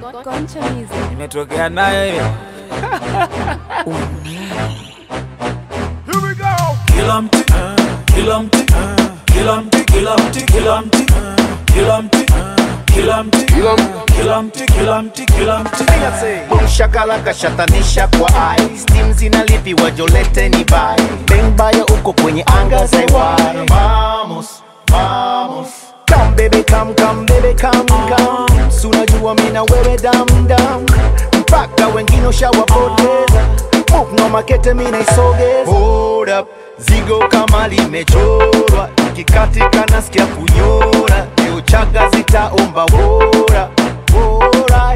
Concha Music. Imetokea nayo hiyo. Kila mti, kila mti, kila mti, kila mti, kila mti, kila mti, kila mti, kila mti, kila mti, kila mti. Shakala kashatanisha kwa ai Steam zinalipiwa jolete ni bai Bang baya uko kwenye anga za iwai Vamos, vamos Come baby come, come baby come, come Sunajua mina wewe dam dam Mpaka wengine ushawapoteza Move no makete mina isogeza Hold up, zigo kama limechorwa Ikikatika nasikia kunyora Leo chaga zitaomba wora Wora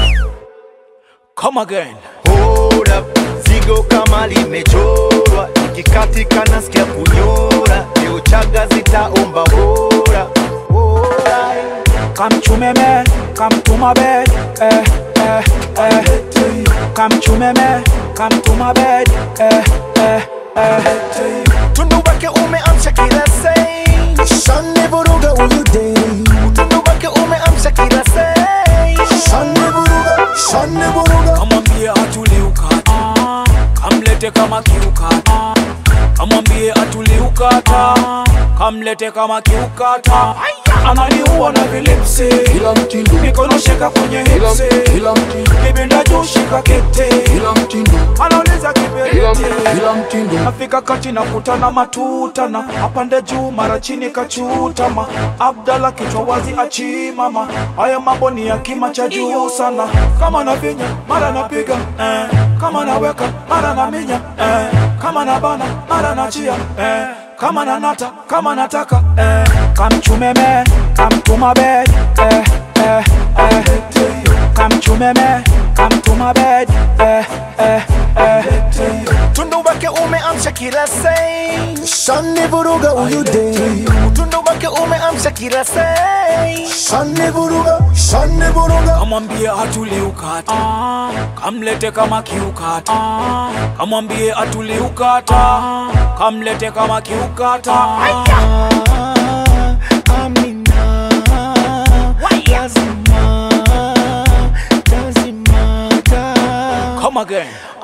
Come again. Hold up, zigo kama limechorwa ikikatika nasikia kunyora leo chaga zitaomba wora wora Come to me, man. Come to my bed. Eh, eh, eh. Come to me, man. Come to my bed. Eh, eh, eh. tundu wake umeamsha kila sei shani vuruga huyu dei tundu wake umeamsha kila sei shani vuruga shani vuruga Kamwambie atulie ukata, kamlete kama kiukata. Kamwambie atulie ukata, kamlete kama kiukata. Ananiua na vilipsi, Kila mtindo, mikono shika kwenye kila hipsi, kila mtindo, kibinda juu shika kete, kila mtindo, anauliza kila kiberiti. kila mtindo, Afika kati na kutana matutana, apande juu mara chini kachutama. Abdala kichwa wazi achimama, haya mambo ni ya kima cha juu sana. Kama navinya mara napiga eh, kama naweka mara naminya eh, kama nabana mara nachia eh, kama nanata kama nataka eh, kamchumeme kamtuma bed eh, eh, eh, kamchumeme kamtuma bed eh, eh, eh. tundu wake umeamsha kila sei shani vuruga huyu dei tundu wake umeamsha kila sei shani vuruga shani vuruga kamwambie atulie ukata kamlete kama kiukata kamwambie atulie ukata kamlete kama kiukata Amina, lazima, lazima, come again